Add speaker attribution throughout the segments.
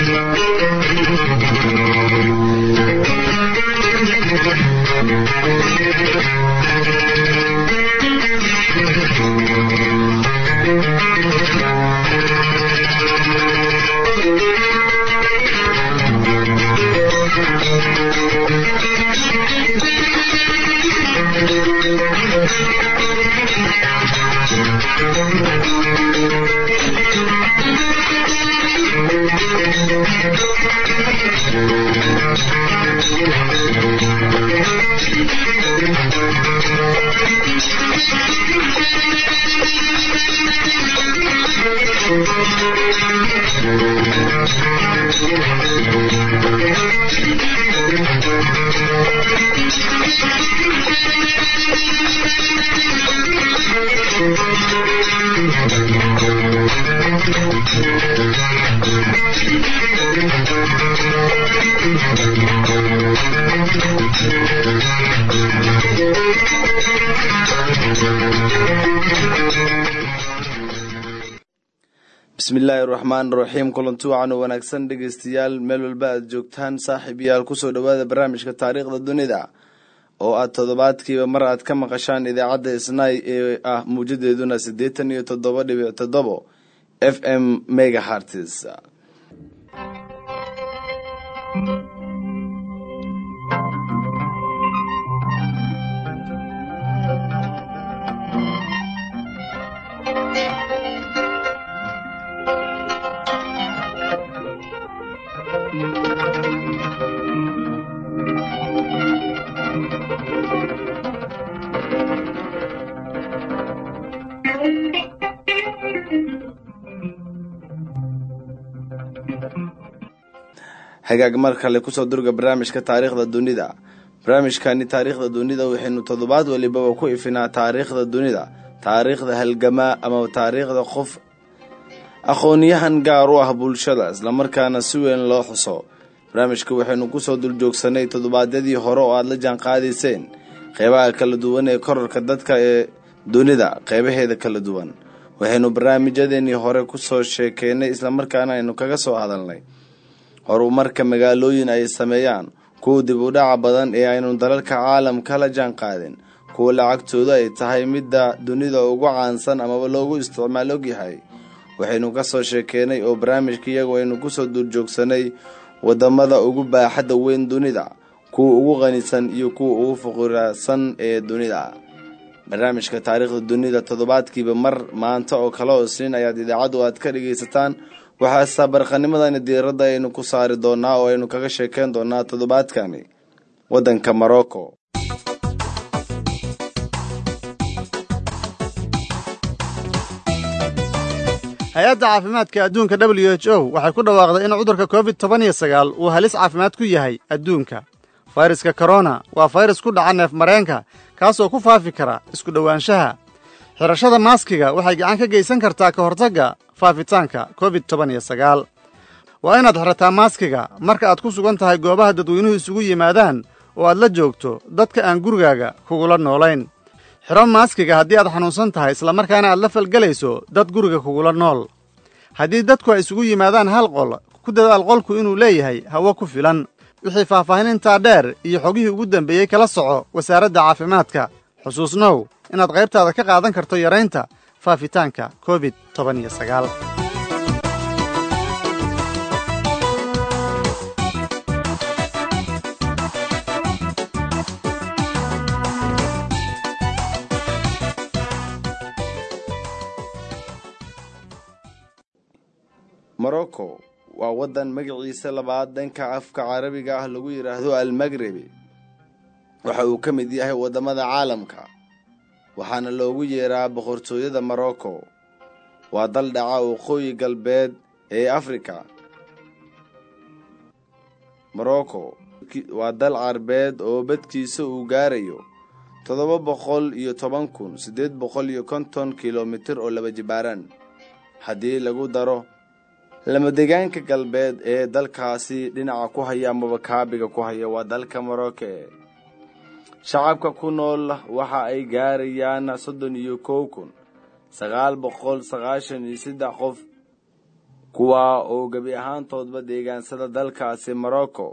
Speaker 1: bismillaahi raxmaan raxiim kulanti wacan oo wanaagsan dhegeystayaal meel walba aad joogtaan saaxiib yaal kusoo dhawaada barnaamijka taariikhda dunida oo aad toddobaadkiiba mar aad ka maqashaan idaacadda isnay ee ah muujadeeduna siddeetan iyo toddoba dhibic toddobo f m megahartis hagaag mar kale kusoo durga barnaamijka taariikhda dunida barnaamijkani taariikhda dunida waxaynu toddobaad walibaba ku ifinaa taariikhda dunida taariikhda halgamaa ama taariikhda qof aqoonyahan gaar u ah bulshada islamarkaana si weyn loo xuso barnaamijka waxaynu kusoo duljoogsanay toddobaadyadii hore oo aada la jaan qaadayseen qeybaha kala duwan ee korarka dadka ee dunida qeybaheeda kala duwan waxaynu barnaamijyadeenii hore kusoo sheekeynay islamarkaana aynu kaga soo hadalnay horumarka magaalooyin ay sameeyaan kuwa dib u dhaca badan ee aynu dalalka caalamka la jaan qaadin kuwa lacagtooda ay tahay midda dunida ugu caansan amaba loogu isticmaal ogyahay waxaynu ka soo sheekeynay oo barnaamijka iyagu aynu kusoo duurjoogsanay wadamada ugu baaxadda weyn dunida kuwa ugu qanisan iyo kuwa ugu fuqurasan ee dunida barnaamijka taariikhda dunida toddobaadkiiba mar maanta oo kale oo isniin ayaad idaacaddu aad ka dhagaysataan waxaa saabarqanimadani diiradda aynu ku saari doonaa oo aynu kaga sheekeyn doonaa toddobaadkani waddanka morocco
Speaker 2: hay-adda caafimaadka adduunka w h o waxay ku dhawaaqday in cudurka covid toban iyo sagaal uu halis caafimaad ku yahay adduunka fayraska korona waa fayrus ku dhaca neef mareenka kaasoo ku faafi kara isku dhowaanshaha xidhashada maaskiga waxay gacan ka geysan kartaa ka hortagga faafitaanka covid toban iyo sagaal waa inaad xidhataa maaskiga marka aad ku sugan tahay goobaha dadweynuhu isugu yimaadaan oo aad la joogto dadka aan gurigaaga kugula noolayn xidho maaskiga haddii aad xanuunsan tahay islamarkaana aad la falgelayso dad guriga kugula nool haddii dadku ay isugu yimaadaan hal qol ku dadaal qolku inuu leeyahay hawo ku filan wixii faahfaahinintaa dheer iyo xogihii ugu dambeeyey kala soco wasaaradda caafimaadka xusuusnow inaad qaybtaada ka qaadan karto yaraynta faafitaanka covid toban iyo sagaal
Speaker 1: morocco waa waddan magaciisa labaad dhanka afka carabiga ah lagu yidhaahdo almagrebi waxa uu ka mid yahay waddamada caalamka waxaana loogu yeeraa boqortooyada morocco waa dal dhaca waqooyi galbeed ee afrika morocco waa dal carbeed oo badkiisa uu gaarayo toddoba boqol iyo toban kun siddeed boqol iyo konton kilomitir oo laba jibaaran haddii lagu daro lamadegaanka galbeed ee dalkaasi dhinaca ku haya amaba kaabiga ku haya waa dalka morocco shacabka ku nool waxa ay gaarayaan soddon iyo kow kun sagaal boqol sagaashan iyo saddex qof kuwaa oo gebi ahaantoodba deegaansada dalkaasi morocco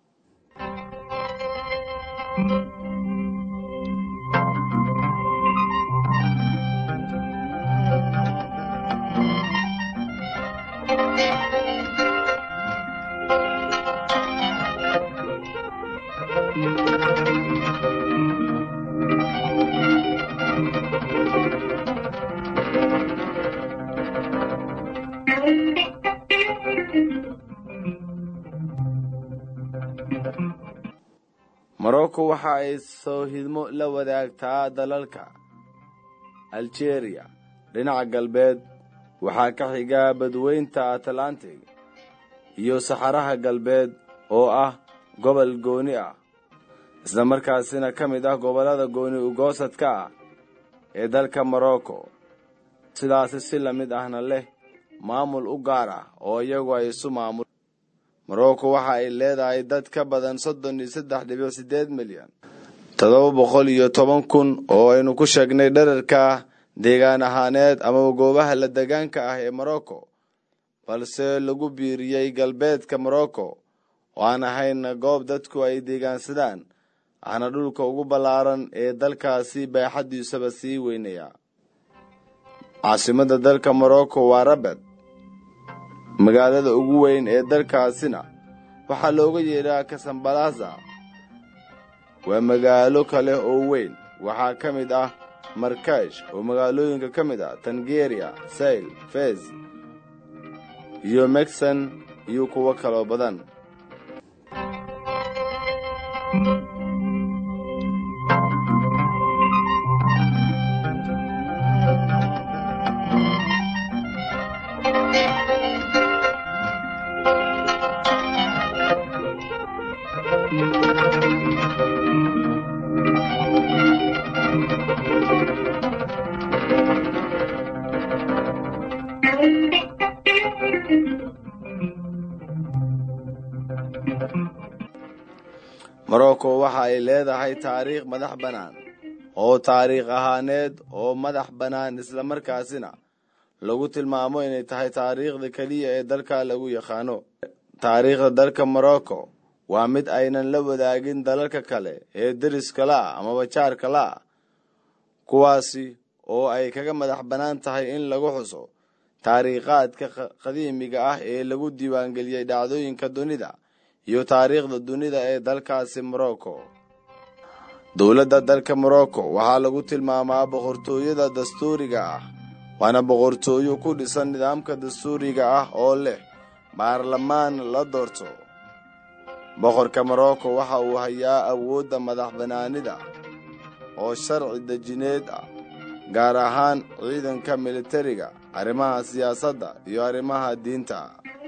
Speaker 1: morocco waxa ay soohidmo la wadaagtaa dalalka algeria dhinaca galbeed waxaa ka xiga badweynta atlantic iyo saxaraha galbeed oo ah gobol gooni ah isla markaasina ka mid ah gobollada gooni ugoosadka ah ee dalka morocco sidaasi si la mid ahna leh maamul u gaar ah oo iyagu ay isu maamul morocco waxa ay leedahay dad ka badan soddon iyo saddex dhibic siddeed milyan toddoba boqol iyo toban kun oo aynu ku sheegnay dherarka deegaan ahaaneed amaba goobaha la degaanka ah ee morocco balse lagu biiriyey galbeedka morocco oo aan ahayn goob dadku ay deegaansadaan ahna dhulka ugu ballaaran ee dalkaasi baaxaddiisaba sii weynaya caasimada dalka morocco waa rabed magaalada ugu weyn ee dalkaasina waxaa looga yeedhaa kasambalaza waa magaalo kale oo weyn waxaa ka mid ah markash oo magaalooyinka ka mid ah tangeria sayl fez iyo mexon iyo kuwo kaloo badan morocco waxa ay leedahay taariikh madax bannaan oo taariikh ahaaneed oo madax bannaan islamarkaasina lagu tilmaamo inay tahay taariikhda keliya ee dalka lagu yaqaano taariikhda dalka morocco waa mid aynan la wadaagin dalalka kale ee deriska la-ah amaba jaarka la-ah kuwaasi oo ay kaga madax bannaan tahay in lagu xuso taariikhaadka qadiimiga ah ee lagu diiwaangeliyey dhacdooyinka dunida iyo taariikhda dunida ee dalkaasi morocco dowladda dalka morocco waxaa lagu tilmaamaa boqortooyada dastuuriga ah waana boqortooyo ku dhisan nidaamka dastuuriga ah oo leh baarlamaan la doorto boqorka morocco waxa uu hayaa awoodda madax bannaanida oo sharci dejineed ah gaar ahaan ciidanka militariga arrimaha siyaasadda iyo arrimaha diinta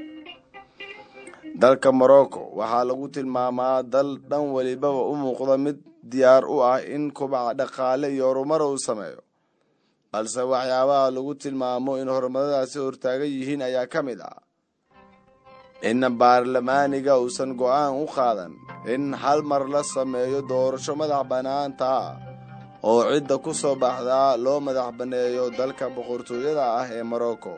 Speaker 1: dalka morocco waxaa lagu tilmaamaa dal dhan welibaba u muuqda mid diyaar u ah in kubaca dhaqaale iyo horumar uu sameeyo balse waxyaabaha lagu tilmaamo in horumaradaasi hortaagan yihiin ayaa ka mid ah in baarlamaaniga uusan go-aan u qaadan in hal mar la sameeyo doorasho madax bannaanta ah oo cidda ku soo baxdaa loo madax banneeyo dalka boqortooyada ah ee morocco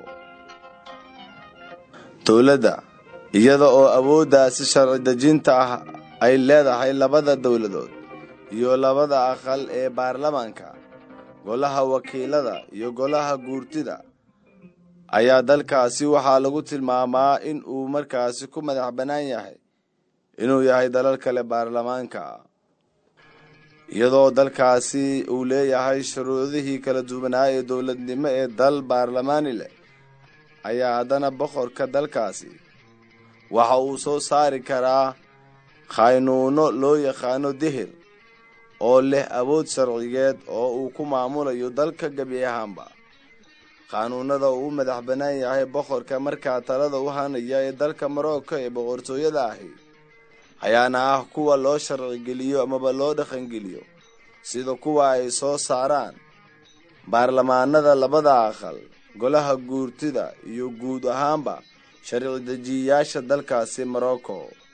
Speaker 1: dowladda iyada oo awooddaasi sharci dejinta ah ay leedahay labada dowladood iyo labada aqal ee baarlamaanka golaha wakiilada iyo golaha guurtida ayaa dalkaasi waxaa lagu tilmaamaa in uu markaasi ku madax bannaan yahay inuu yahay dalal kale baarlamaanka iyadoo dalkaasi uu leeyahay shuruudihii kala duwanaa ee dowladnimo ee dal baarlamaani leh ayaa haddana boqorka dalkaasi waxa uu soo saari karaa khaynuuno loo yaqaano dihir oo leh awood sharcigeed oo uu ku maamulayo dalka gebi ahaanba qaanuunada uu u madax bannaan yahay boqorka markaa talada u hanaya ee dalka morocco ee boqortooyada ahi ayaana ah kuwa loo sharcigeliyo amaba loo dhaqangeliyo sida kuwa ay soo saaraan baarlamaanada labada aqal golaha guurtida iyo guud ahaanba sharci dejiyayaasha dalkaasi morocco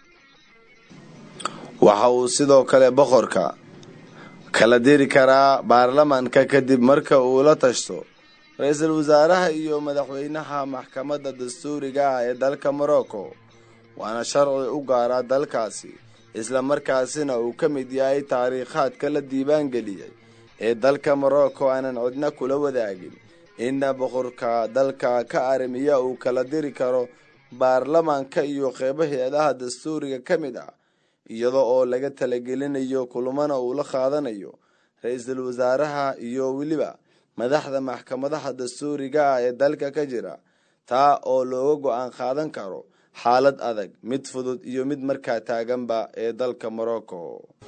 Speaker 1: waxa uu sidoo kale boqorka kala diri karaa baarlamanka kadib marka uu la tashto ra-iisul wasaaraha iyo madaxweynaha maxkamadda dastuuriga ah ee dalka morocco waana sharci u gaara dalkaasi isla markaasina uu ka mid yahay taariikhaadka la diiwaangeliyey ee dalka morocco aanan cidna kula wadaagin inna boqorka dalka ka arrimiya uu kala diri karo baarlamaanka iyo qeybo hay-adaha dastuuriga ka mid ah iyada oo laga talagelinayo kulmana uu la qaadanayo ra-iisul wasaaraha iyo weliba madaxda maxkamadaha dastuuriga ah ee dalka ka jira taa oo looga go-aan qaadan karo xaalad adag mid fudud iyo mid markaa taaganba ee dalka morocco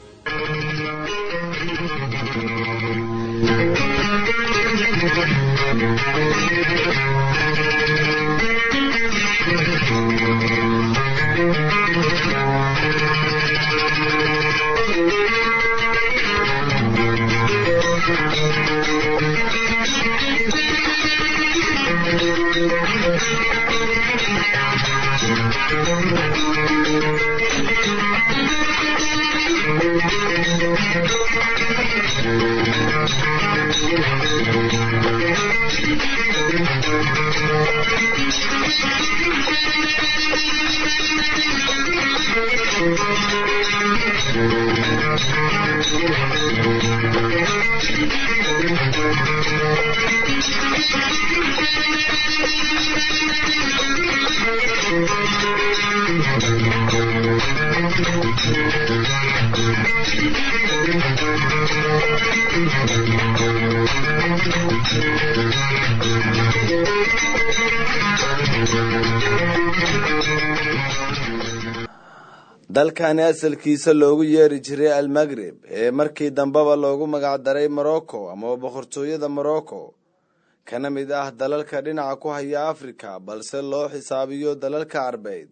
Speaker 1: dalkani asalkiisa loogu yeeri jiray almagreb ee markii dambeba loogu magacdaray morocco amaba boqortooyada morocco kana mid ah dalalka dhinaca ku haya africa balse loo xisaabiyo dalalka carbeed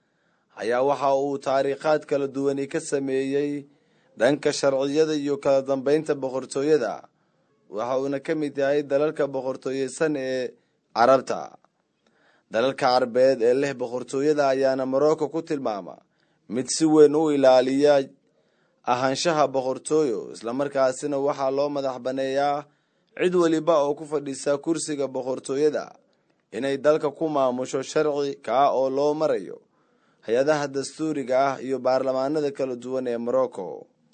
Speaker 1: ayaa waxa uu taariikhaad kala duwani ka sameeyey dhanka sharciyada iyo kala dambeynta boqortooyada waxa uuna ka mid yahay dalalka boqortooyeysan ee carabta dalalka carbeed ee leh boqortooyada ayaana morocco ku tilmaama mid si weyn u ilaaliya ahaanshaha boqortooyo islamarkaasina waxaa loo madax baneeyaa cid weliba oo ku fadhisa kursiga boqortooyada inay dalka ku maamusho sharci kaa oo loo marayo hay-adaha dastuuriga ah iyo baarlamaanada kala duwan ee morocco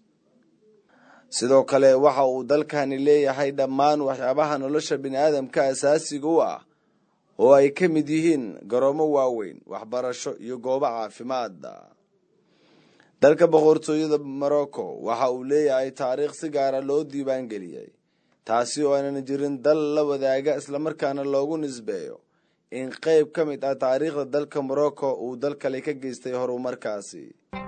Speaker 1: sidoo kale waxa uu dalkani leeyahay dhammaan waxyaabaha nolosha bini-aadamka asaasiga u ah oo ay ka mid yihiin garoomo waaweyn waxbarasho iyo goobo caafimaada dalka boqortooyada morocco waxa uu leeyahay taariikh si gaara loo diiwaangeliyey taasi oo aanan jirin dal la wadaaga islamarkaana loogu nisbeeyo in qeyb ka mid ah taariikhda dalka morocco uu dal kale ka geystay horumarkaasi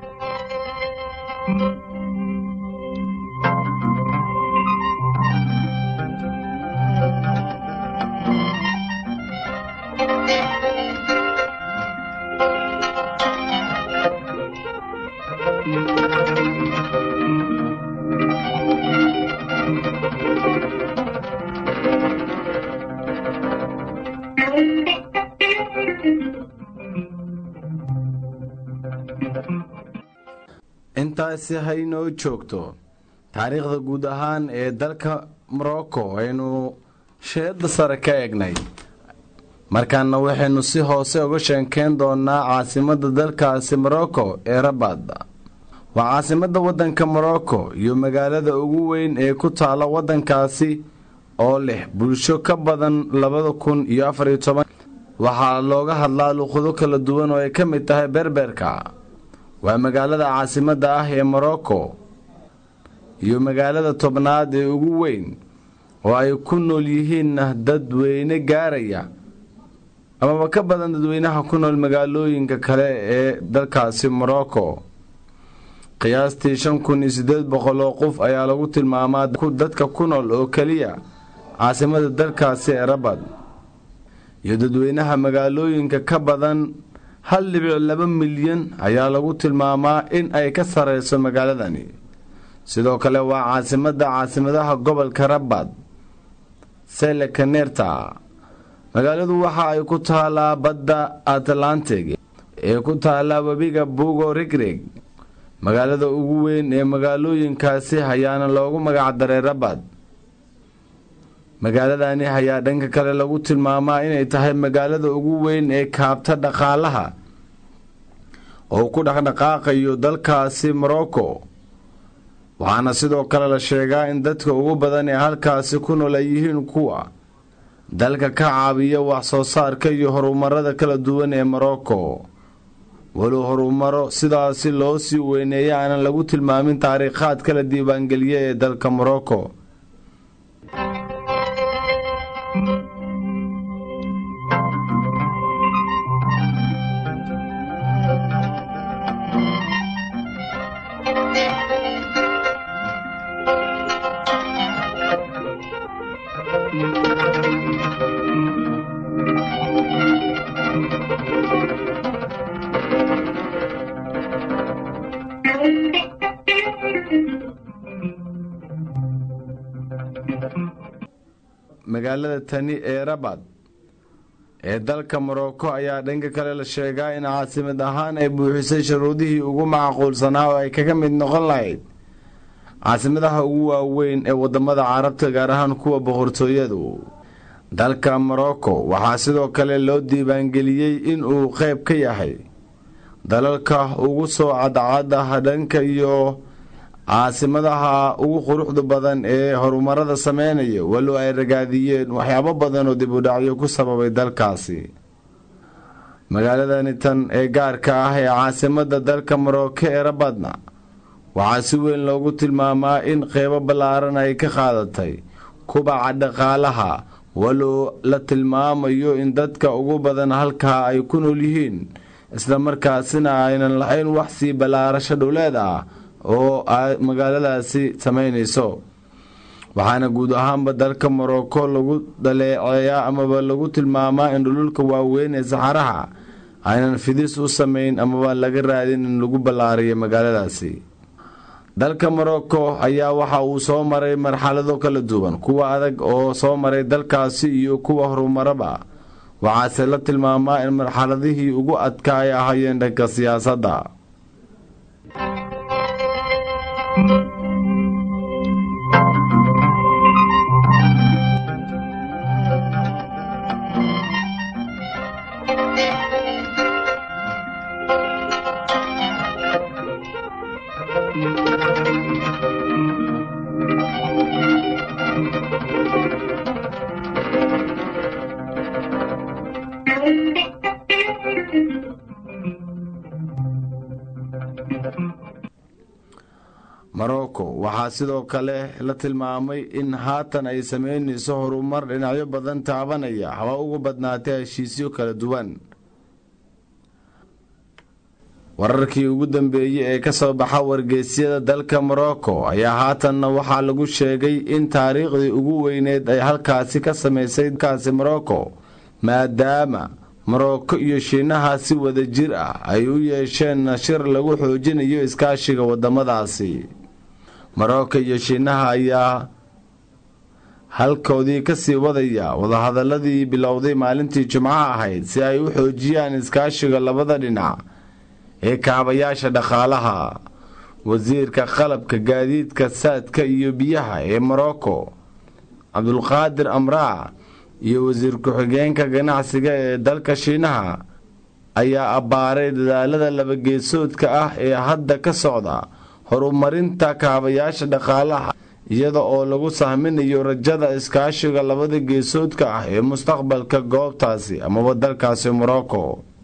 Speaker 1: intaasi haynoo joogto taariikhda guud ahaan ee dalka morocco aynu sheeda sare ka eegnay markaana waxaynu si hoose uga sheekeen doonaa caasimadda dalkaasi morocco ee rabaad waa caasimadda waddanka morocco iyo magaalada ugu weyn ee ku taala waddankaasi oo leh bulsho ka badan labada kun iyo afariyo toban waxaa looga hadlaa luqado kala duwan oo ay ka mid tahay berberka waa magaalada caasimadda ah ee morocco iyo magaalada tobnaad ee ugu weyn oo ay ku nool yihiinna dadweyne gaaraya amaba ka badan dadweynaha ku nool magaalooyinka kale ee dalkaasi morocco qiyaastii shan kun iyo siddeed boqol oo qof ayaa lagu tilmaamaa dadka ku nool oo keliya caasimada dalkaasi ee rabad iyo dadweynaha magaalooyinka ka badan hal dhibic laba milyan ayaa lagu tilmaamaa in ay ka sareyso magaaladani sidoo kale waa caasimadda caasimadaha gobolka rabad selecanerta magaaladu waxa ay ku taalaa badda atlantic ee ku taala webiga bugo rigreg magaalada ugu weyn ee magaalooyinkaasi ayaana loogu magacdaray rabad magaaladani ayaa dhanka kale lagu tilmaamaa inay tahay magaalada ugu weyn ee kaabta dhaqaalaha oo ku dhaqdhaqaaqayo dalkaasi morocco waxaana sidoo kale la sheegaa in dadka ugu badan ee halkaasi ku nool ay yihiin kuwa dalka ka caabiya wax soo saarka iyo horumarada kala duwan ee morocco walow horumaro sidaasi loo sii weyneeya aanan lagu tilmaamin taariikhaad kala diiwaangeliya ee dalka morocco magaalada tani ee rabad ee dalka morocco ayaa dhanka kale la sheegaa in caasimad ahaan ay buuxisay shuruudihii ugu macquulsanaa oo ay kaga mid noqon lahayd caasimadaha ugu waaweyn ee wadamada carabta gaar ahaan kuwa boqortooyadu dalka morocco waxaa sidoo kale loo diiwaangeliyey in uu qayb ka yahay dalalka ugu soo cadcadaha dhanka iyo caasimadaha ugu quruxda badan ee horumarada sameynaya walow ay ragaadiyeen waxyaabo badan oo dib u dhacyo ku sababay dalkaasi magaaladani tan ee gaarka ah ee caasimada dalka morocco ee rabadna waxaa si weyn loogu tilmaamaa in qeybo ballaaran ay ka qaadatay kubaca dhaqaalaha walow la tilmaamayo in dadka ugu badan halkaa ay ku nool yihiin islamarkaasina aynan lahayn wax sii ballaarasho dhowleed ah oo magaaladaasi sameynayso waxaana guud ahaanba dalka morocco lagu dhaleeceeyaa amaba lagu tilmaamaa in dhululka waaweyn ee saxaraha aynan fidis u samayn amaba laga raadin in lagu ballaariyo magaaladaasi dalka morocco ayaa waxa uu soo maray marxalado kala duwan kuwa adag oo soo maray dalkaasi iyo kuwa horumaraba waxaase la tilmaamaa in marxaladihii ugu adkaa ay ahaayeen dhanka siyaasadda morocco waxaa sidoo kale la tilmaamay in haatan ay sameynayso horumar dhinacyo badan taabanaya haba ugu badnaatay heshiisyo kala duwan wararkii ugu dambeeyey ee kasoo baxa wargeysyada dalka morocco ayaa haatanna waxaa lagu sheegay in taariikhdii ugu weyneed ay halkaasi ka sameysay kaasi morocco maadaama morocco iyo shiinaha si wada jir ah ay u yeesheen shir lagu xoojinayo iskaashiga wadamadaasi morocco iyo shiinaha ayaa halkoodii kasii wadaya wadahadaladii bilowday maalintii jimcaha ahayd si ay u xoojiyaan iskaashiga labada dhinac ee kaabayaasha dhaqaalaha wasiirka qalabka gaadiidka saadka iyo biyaha ee morocco cabdulqaadir amraac iyo wasiir ku-xigeenka ganacsiga ee dalka shiinaha ayaa abbaaray dadaalada labageesoodka ah ee hadda ka socda horumarinta kaabayaasha dhaqaalaha iyada oo lagu sahminayo rajada iskaashiga labada geesoodka ah ee mustaqbalka goobtaasi amaba dalkaasi morocco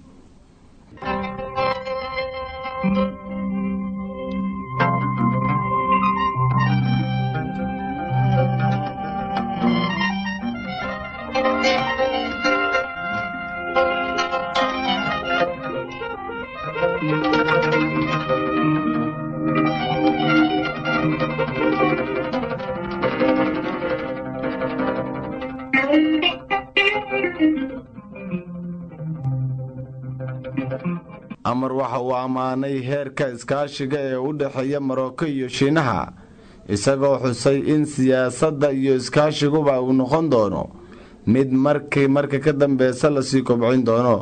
Speaker 1: amar waxa uu ammaanay heerka iskaashiga ee u dhexeeya morocco iyo shiinaha isagoo xusay in siyaasadda iyo iskaashiguba uu noqon doono mid markii marka ka dambeysa lasii kobcin doono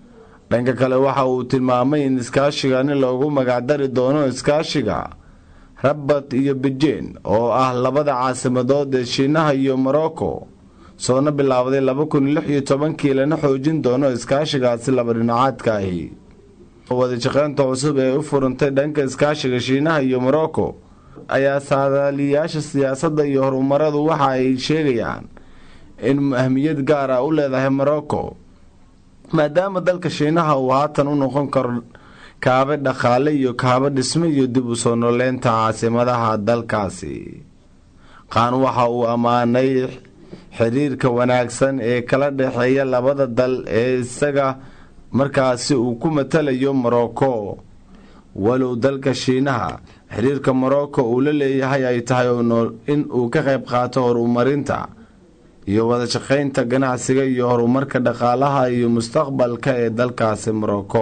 Speaker 1: dhanka kale waxa uu tilmaamay in iskaashigani loogu magacdari doono iskaashiga rabat iyo beijing oo ah labada caasimadood ee shiinaha iyo morocco soona bilaabday laba kun lix iyo tobankii lana xoojin doono iskaashigaasi laba dhinacaadka ahi wadashaqeynta cusub ee u furantay dhanka iskaashiga shiinaha iyo morocco ayaa saadaaliyaasha siyaasadda iyo horumaradu waxa ay sheegayaan in ahmiyad gaar ah u leedahay morocco maadaama dalka shiinaha uu haatan u noqon karo kaabe dhaqaale iyo kaabo dhisme iyo dib u soo nooleynta caasimadaha dalkaasi qaan waxa uu ammaanay xiriirka wanaagsan ee kala dhexeeya labada dal ee isaga markaasi uu ku matalayo morocco walow dalka shiinaha xiriirka morocco uu la leeyahay ay tahay in uu ka qayb qaato horumarinta iyo wadashaqeynta ganacsiga iyo horumarka dhaqaalaha iyo mustaqbalka ee dalkaasi morocco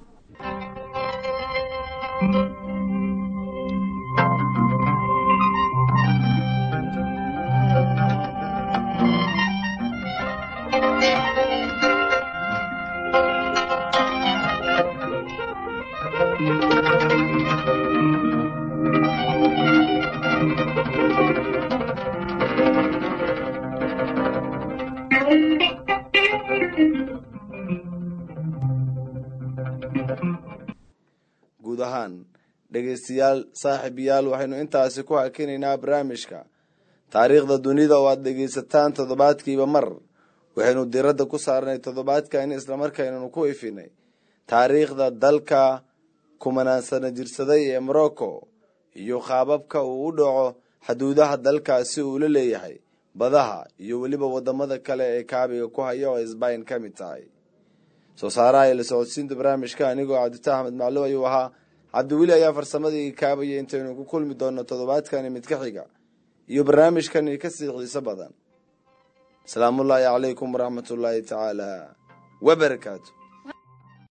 Speaker 1: guud ahaan dhegeystayaal saaxiibayaal waxaynu intaasi ku hakinaynaa barnaamijka taariikhda dunida oo aada dhegeysataan toddobaadkiiba mar waxaynu diradda ku saarnay toddobaadkan islamarkaynanu ku ifinay taariikhda dalka kumanaansana jirsaday ee morocco iyo qaababka uu u dhaco xuduudaha dalkaasi uu la leeyahay badaha iyo weliba wadamada kale ee kaabiga ku haya oo isbayn ka mid tahay soo saaraha ila socodsiinta barnaamijka anigoo cabdita axmed macluw ayuu ahaa cabdiweli ayaa farsamadii kaabaya intaynu ku kulmi doono toddobaadkani mid ka xiga iyo barnaamijkani kasii xiiso badan asalaamullaahi calaykum waraxmatullaahi tacaala wabarakaatu